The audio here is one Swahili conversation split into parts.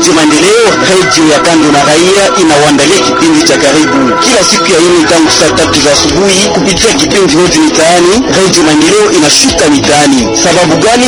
Redio Maendeleo, redio ya kando na raia, inawaandalia kipindi cha karibu kila siku ya ine tangu saa tatu za asubuhi kupitia kipindi Hoji Mitaani. Redio Maendeleo inashuka mitaani. Sababu gani?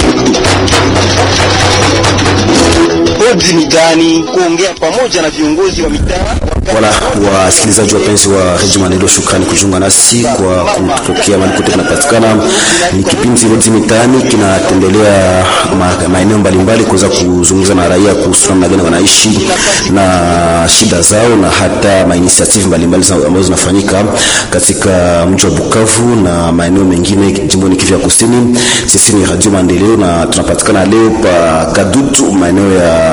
Hoji Mitaani, kuongea pamoja na viongozi wa mitaa Wala wasikilizaji wapenzi wa redio Maendeleo, shukrani kujiunga nasi kwa kutokea mahali kote tunapatikana. Ni kipindi Hoji Mitaani kinatembelea ma, maeneo mbalimbali kuweza kuzungumza na raia kuhusu namna gani wanaishi na shida zao na hata mainitiative mbalimbali ambazo zinafanyika katika mji wa Bukavu na maeneo mengine jimboni Kivu ya Kusini. Sisi ni Radio Maendeleo na tunapatikana leo pa Kadutu maeneo ya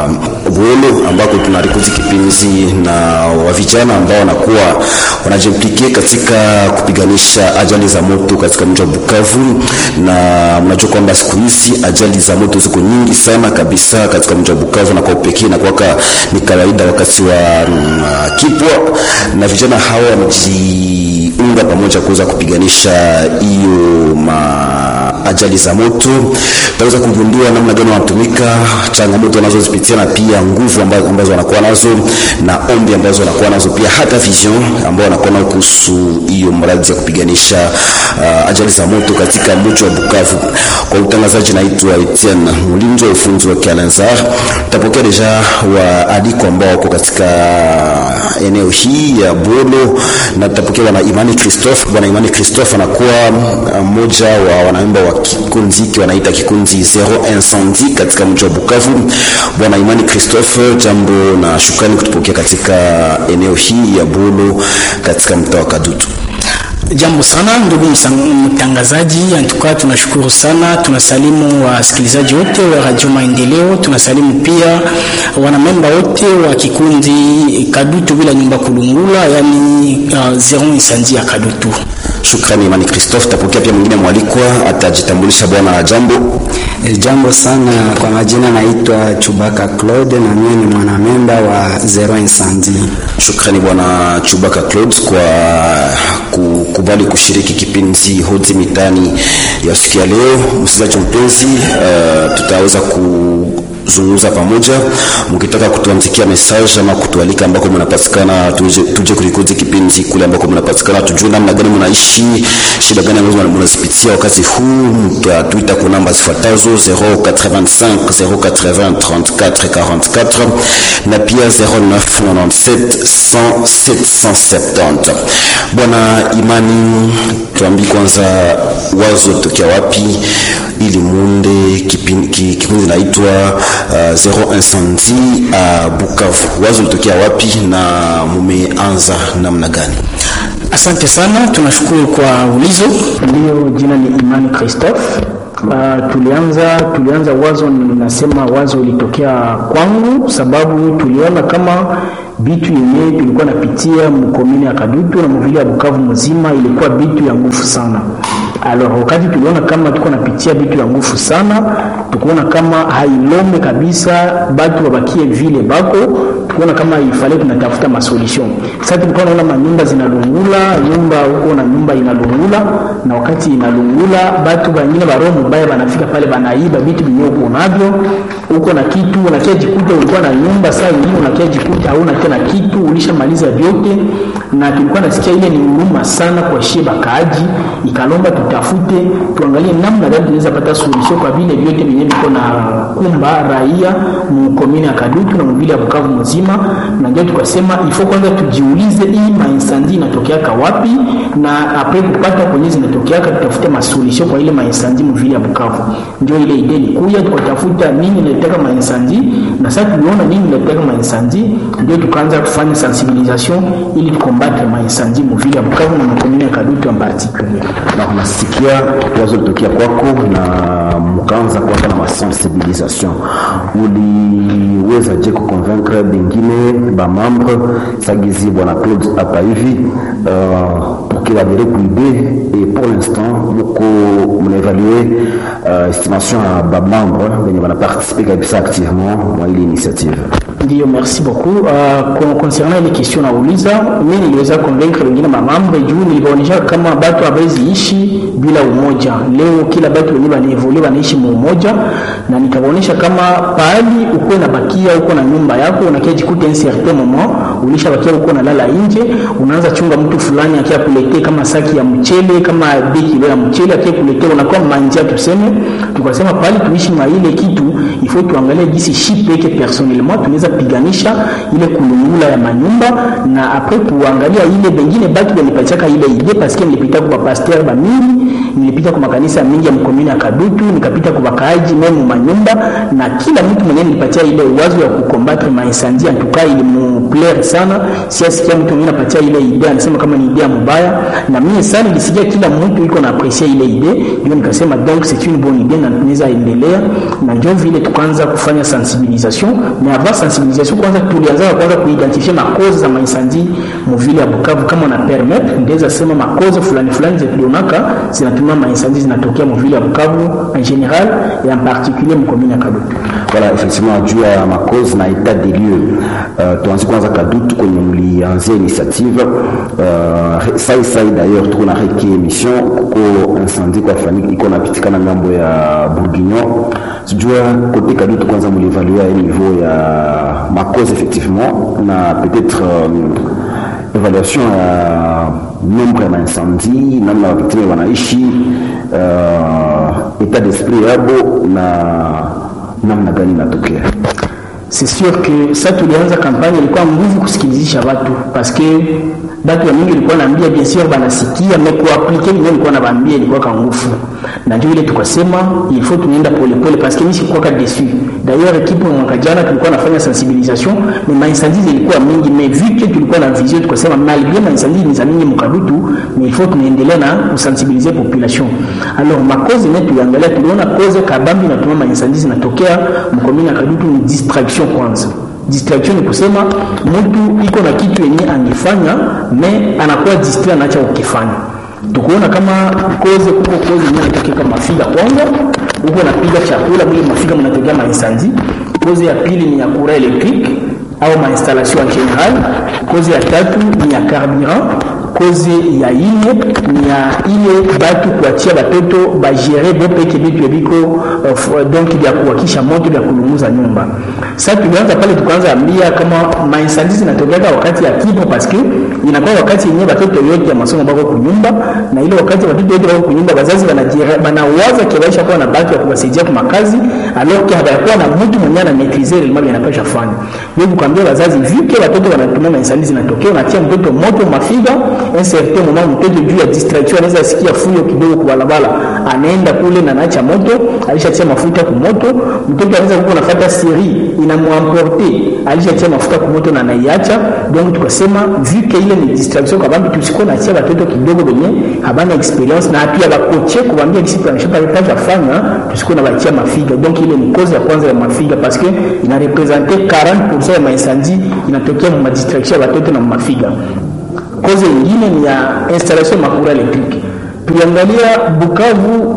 Bwelo ambako tunarikodi kipindi na wa vijana ambao wanakuwa wanajimplike katika kupiganisha ajali za moto katika mji wa Bukavu, na mnajua kwamba siku hizi ajali za moto ziko nyingi sana kabisa katika mji wa Bukavu, na kwa upekee na kwaka ni kawaida wakati wa mm, kipwa, na vijana hawa wamejiunga pamoja kuweza kupiganisha hiyo ma ajali za moto. Tutaweza kugundua namna gani wanatumika, changamoto wanazozipitia, na pia nguvu ambazo, ambazo wanakuwa nazo na ombi ambazo wanakuwa nazo, pia hata vision ambao wanakuwa nayo kuhusu hiyo mradi ya kupiganisha uh, ajali za moto katika mji wa Bukavu. Kwa utangazaji, naitwa Etienne Mulinzo, ufunzi wa Kialanzar. Tutapokea deja waalikwa ambao wako katika eneo hii ya Bolo, na tutapokea bwana Imani Christophe. Bwana Imani Christophe anakuwa mmoja wa wanaimba wa kikundi hiki wanaita kikundi Zero Incendie katika mji wa Bukavu. Bwana Imani Christophe, jambo na shukrani kutupokea katika eneo hii ya Bolo katika mtaa wa Kadutu. Jambo sana ndugu mtangazaji, antuka tunashukuru sana. Tunasalimu wasikilizaji wote wa Radio Maendeleo, tunasalimu pia wanamemba wote wa kikundi Kadutu bila nyumba kulungula, yani uh, Zero Incendie ya Kadutu. Shukrani Imani Christophe. Tapokea pia mwingine mwalikwa atajitambulisha. Bwana jambo. E, jambo sana. Kwa majina naitwa Chubaka Claude na mimi ni mwanamemba wa Zero Incendie. Shukrani bwana Chubaka Claude kwa kukubali kushiriki kipindi Hoji Mitaani ya siku ya leo. Msikilizaji mpenzi, uh, tutaweza ku zungumza pamoja. Mkitaka kutuandikia message ama kutualika ambako mnapatikana, tuje, tuje kurikodi kipindi kule ambako mnapatikana, tujue namna gani mnaishi, shida gani ambazo mnazipitia wakati huu. Mtatuita kwa namba zifuatazo 085 080 34 44 na pia 0997 100 770. Bwana Imani, tuambie kwanza wazo tokea wapi ili munde kipindi naitwa uh, Zero Incendie uh, Bukavu. Wazo litokea wapi na mumeanza namna gani? Asante sana, tunashukuru kwa ulizo. Ndio, jina ni Imani Christophe. Uh, tulianza tulianza wazo, ninasema wazo ilitokea kwangu sababu tuliona kama bitu yenyewe tulikuwa napitia mkomini ya Kadutu na mvili ya Bukavu mzima ilikuwa bitu ya nguvu sana. Alors wakati tuliona kama tuko napitia bitu ya nguvu sana, tukuona kama hailome kabisa batu wabakie vile bako, tukuona kama ifale tunatafuta masolution. Sasa tulikuwa naona manyumba zinalungula, nyumba huko na nyumba inalungula, na wakati inalungula batu bangine baroho mubaya banafika pale banaiba bitu binyo uko navyo uko na kitu unakia jikuta ulikuwa na nyumba, saa ingine unakia jikuta hauna tena kitu, ulishamaliza vyote. Na tulikuwa nasikia ile ni huruma sana kwa shie bakaaji, ikalomba tutafute tuangalie namna gani tunaweza pata suluhisho kwa vile vyote vyenyewe viko na kumba raia mkomini ya Kadutu na mvili ya Bukavu mzima, na ndio tukasema ifo kwanza tujiulize hii mainsandi inatokeaka wapi, na apre kupata kwenye zinatokeaka tutafute masuluhisho kwa ile mainsandi mvili ya Bukavu. Ndio ile idea ilikuja, tukatafuta nini inataka mainsandi, na sasa tuliona nini inataka mainsandi, ndio tukaanza kufanya sensibilisation ili tukombate mainsandi mvili ya Bukavu na mkomini ya Kadutu en particulier. Na unasikia wazo litokea kwako na mkaanza kuanza na masensibilisation, uliweza je kuconvaincre bengine ba membre sagizi bwana Claude hapa hivi uh, mkiwadere kuide et pour l'instant muko mnaevalue uh, estimation ya bamembre wenye wanaparticipe kabisa activement mwa ile initiative Ndiyo, merci beaucoup. Uh, concernant ile question nauliza, mimi niliweza convaincre wengine mamambo juu nilibaonyesha kama batu hawezi ishi bila umoja. Leo kila batu wenyewe wanaevolue wanaishi mu umoja, na nikabaonyesha kama pahali uko na bakia uko na nyumba yako unakia jikuta un certain moment ulisha bakia uko nalala nje, unaanza chunga mtu fulani akia kuletea kama saki ya mchele kama beki ya mchele akia kuletea, unakuwa manja tuseme. Tukasema pahali tuishi na ile kitu ifo tuangalie jinsi shi peke personnellement tunaweza piganisha ile kulungula ya manyumba na apres kuangalia ile bengine batu banipatiaka ile ide paske nilipita kwa pasteur ba mingi nilipita kwa makanisa mingi ya mkomini ya Kadutu nikapita kwa wakaaji memu manyumba na kila mtu mwenyewe nilipatia ile wazo ya kukombatre mainsandi antuka ili muplaire sana siasikia mtu mwingine anapatia ile ide anasema kama ni idea mubaya na mimi sana nilisikia kila mtu iko na aprecier ile ide ndio nikasema donc c'est une bonne idée na tunaweza endelea na ndio vile tukaanza kufanya sensibilisation mais avant sensibilisation kwanza tulianza kwanza kuidentifie makozi za mainsandi muvile ya Bukavu kama na permettre ndeza sema makozi fulani fulani zetuonaka zinatuma mainsandi zinatokea muvile ya Bukavu en general et en particulier mkomini ya Kadutu. Voilà, effectivement juu ya makozi na etat des lieux uh, tuanze kwanza Kadutu kwenye mlianzia initiative uh, sai sai d'ailleurs tuko na reki emission kuko incendie kwa fanyika iko napitikana ngambo ya Bourguignon sijua kote Kadutu kwanza mlievalua ile niveau ya makozi effectivement na peut-être um, évaluation ya nombre ya maincendie namna waviktime wanaishi uh, etat d'esprit yabo na namna gani inatokea c'est sûr que ça tulianza kampanye ilikuwa nguvu kusikilizisha watu paske batu ya mingi ilikuwa naambia bien sûr banasikia mais kuaplike ndio ilikuwa nabaambia ilikuwa ka nguvu na ndio ile tukasema il faut tunaenda pole pole paske mimi sikuwa ka déçu d'ailleurs equipe mwaka jana tulikuwa nafanya sensibilisation mais maincendie zilikuwa mingi mais vu que tulikuwa na vision tukasema malgré maincendie ni za mingi mkadutu mais il faut tunaendelea na kusensibiliser population alors makozi ne tuliangalia tuliona koze kabambi na tuma maincendie zinatokea mkomini ya kadutu ni distraction kwanza distraction ni kusema mtu iko na kitu yenye angefanya me anakuwa distrait anaacha ukifanya tukuona kama koze kuko koze yenye anatokea kama mafiga kwanza huko napiga chakula mwili mafiga mnatokea mainsandi koze ya pili ni ya courant électrique au mainstallation en general koze ya tatu ni ya carburant koze ya ine ni ya ile batu kuachia batoto bagere bo peke bitu ebiko uh, donc vya kuwakisha moto vya kulunguza nyumba sasa tulianza pale tukaanza ambia kama mainsandi zinatokea wakati ya kipo paske inakuwa wakati yenyewe batoto yote ya masomo bako kunyumba na ile wakati watoto yote bako kunyumba wazazi banawaza kiwaisha kuwa na batu ya kuwasaidia kwa makazi alors que habakuwa na mtu mwenye ana maîtriser ile mambo yanapasha fanya ndio kuambia wazazi vike watoto wanatumia mainsandi zinatokea unatia mtoto moto mafiga un certain moment mtoto juu ya distraction anaweza sikia fuyo kidogo kwa barabara anaenda kule na naacha moto alishatia mafuta kwa moto mtoto anaweza kuwa anafuata siri inamwamporte alishatia mafuta kwa moto na anaiacha donc tukasema vike ile ni distraction kwa sababu tusiko na tia watoto kidogo wenye habana experience na pia bakoche kuambia kisi tunashapa pata fanya tusiko na bachia mafiga donc ile ni cause ya kwanza ya mafiga parce que ina representer 40% ya maincendie inatokea mu distraction ya watoto na mafiga koze ingine ni ya installation makura electrique tuliangalia bukavu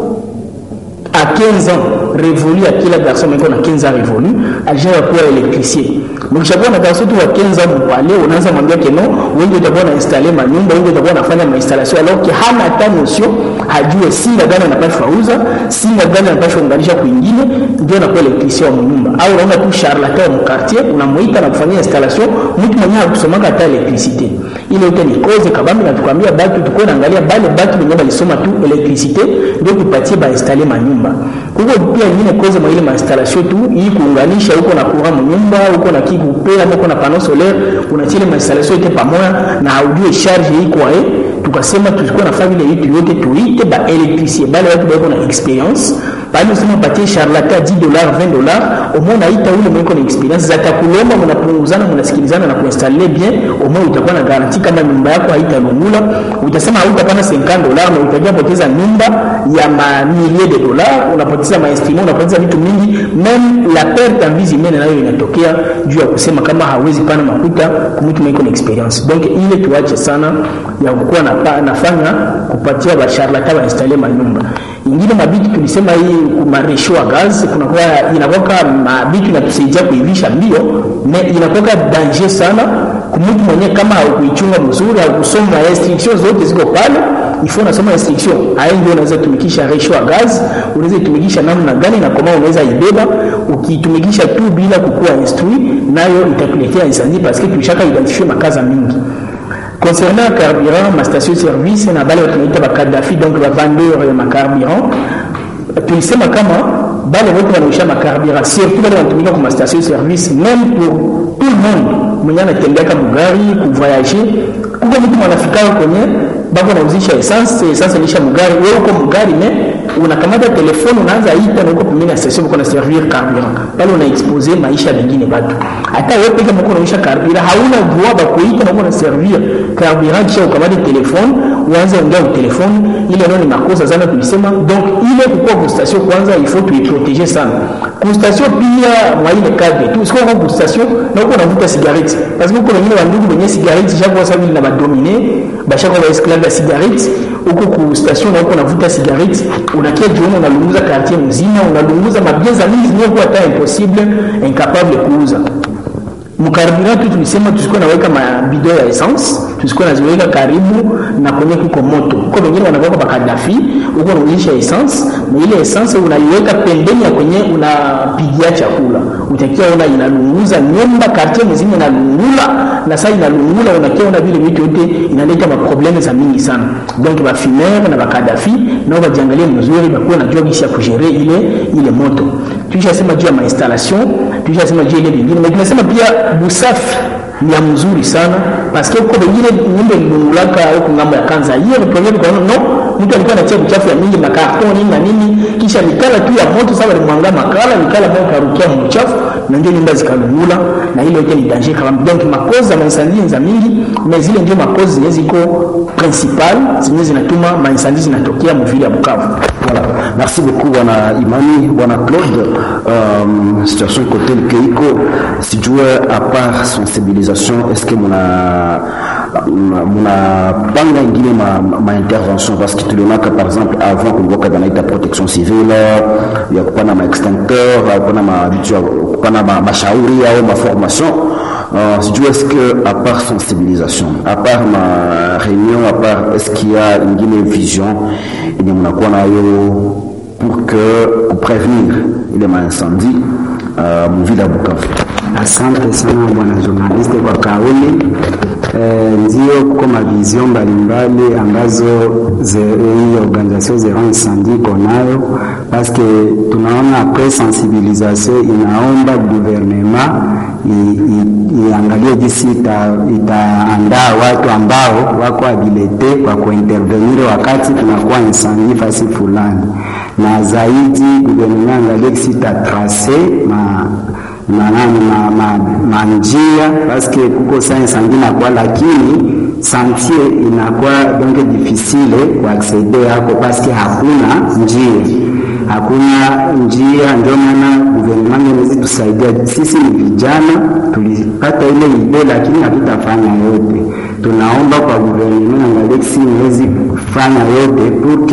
à 15 ans révolu à kila garçon meko na 15 ans révolu alijaa kuwa électricien mkishakuwa na garçon tu wa 15 ans mpale unaanza mwambia keno wengi utakuwa na installer manyumba wengi utakuwa nafanya mainstallation alors que hana hata notion hajue singa gani anapashwa uza singa gani anapashwa unganisha kwingine ndio anakuwa électricien wa nyumba au unaona tu charlatan wa quartier unamuita na kufanyia installation mtu mwenyewe hakusomaka hata electricité ile yote ni cause kabambi na tukwambia batu tukuwe naangalia bale batu wenyewe balisoma tu electricité ndio tupatie ba installer manyumba kuko pia ingine cause mwa ile mainstallation tu hii kuunganisha huko na courant mnyumba huko na kiku pea huko na panneau solaire unachile mainstallation yote pamoja na haujue charge iko eh tukasema tulikuwa nafanya ile vitu yote tuite ba electricien bale watu bako na experience pale usema upatie charlatan 10 dollars 20 dollars omo unaita ule mwenye na experience zatakulomba mnapunguzana mnasikilizana na kuinstaller bien omo utakuwa na garanti kama nyumba yako haitalungula utasema hautapana 50 dollars na utajia poteza nyumba ya mamilie de dollars unapoteza mainstrument unapoteza vitu mingi même la perte en vie humaine nayo inatokea juu ya kusema kama hawezi pana makuta kumtu mwenye na experience donc ile tuache sana ya kukuwa na nafanya kupatia basharlatan wainstalle manyumba ingine mabitu tulisema hii kumaresho wa gaz kunakuwa inakuwa mabitu inatusaidia kuivisha mbio me inakuwa danger sana kumtu mwenyewe kama haukuichunga mzuri haukusoma restriction zote ziko pale ifo unasoma restriction hayo ndio unaweza tumikisha ratio ya gaz unaweza itumikisha namna gani na kama unaweza ibeba ukitumikisha tu bila kukuwa instruit nayo itakuletea incendie parce que tulishaka identifier makaza mingi concernant carburant ma station service na bale tunaita bakadafi donc bavandeur ya macarburant tulisema kama bale wote wanaisha macarburant surtout bale wanatumika kwa station service même pour tout le monde mwenye anatembeaka mugari kuvoyage kuko mtu mwanafikao kwenye bako nauzisha essence essence nisha mugari wewe uko mugari me unakamata telefone unaanza ita na uko pembeni ya station uko na servir carburant pale una expose maisha mengine batu hata wewe peke mko unaisha carburant hauna droit ba kuita na uko na servir carburant kisha ukamata telefone uanze ongea kwa telefone ile ndio ni makosa sana tulisema donc ile kukua kwa station kwanza il faut tuiprotéger sana kwa station pia mwa ile cadre tu sio kwa station na uko unavuta cigarette parce que uko wengine wa ndugu wenye cigarette chaque fois ça na badominer bashaka ba esclave ya cigarette huko ku station na huko unavuta cigarette unakia jioni unalunguza quartier mzima unalunguza mabieza mingi zinyokuwa hata impossible incapable kuuza mkaribira tu tulisema tusikuwa naweka mabido ya essence tusikuwa naziweka karibu na kwenye kuko moto huko wengine wanaweka bakadafi huko unaonyesha essence na ile essence unaiweka pembeni ya kwenye unapigia chakula utakiwa una inalunguza nyumba quartier mzima inalungula na saa inalungula unakiwa una vile vitu yote inaleta maprobleme za mingi sana donc bafumeur na bakadafi nao bajiangalie mzuri bakuwa najua gisi ya kugere ile ile moto tulishasema juu ya mainstallation tulishasema juu ile vingine na tunasema pia busafi ni ya mzuri sana paske uko wengine nyumba ilungulaka huko ngambo ya kanza hiyo ni problem kwa no mtu alikuwa anatia uchafu ya mingi na kartoni na nini kisha mikala tu ya moto sawa alimwanga makala mikala moja karukia mu uchafu na ndio nyumba zikalungula na ile yote ni danger kama donc makoza mainsandi za mingi na zile ndio makoza zenye ziko principal zenye zinatuma mainsandi zinatokea mvili ya Bukavu Voilà. Merci beaucoup bwana Imani, bwana Claude. Um, situation côté Keiko, sijue à part sensibilisation, est-ce que muna muna panga ingine ma, ma intervention parce que tulionaka par exemple avant kulikuwa banaita protection civile ya kupana ma extincteur kupana ma vitu ya kupana ma, mashauri au ma formation Uh, sijui est-ce que à part sensibilisation à part ma réunion à part est-ce qu'il y a ingine vision yenye mnakuwa nayo pour que kuprévenir ile maincendie uh, muvile ya Bukavu Asante sana bwana journaliste kwa kauli e, ndio kuko mavision mbalimbali ambazo hii organisation zero incendie iko nayo paske tunaona apres sensibilisation inaomba gouvernement iangalie jinsi itaandaa watu ambao wako habilite kwa kuintervenir wakati kunakuwa incendie fasi fulani, na zaidi gouvernement angalie jinsi itatrace ma manani ma, ma, manjia paske kuko science angine kwa lakini santier inakuwa donc difficile kuaksede yako paske hakuna njia hakuna njia. Ndio maana gouvernement inaweza tusaidia sisi. Ni vijana tulipata ile idea, lakini hatutafanya yote. Tunaomba kwa gouvernement angalie si inawezi kufanya yote pour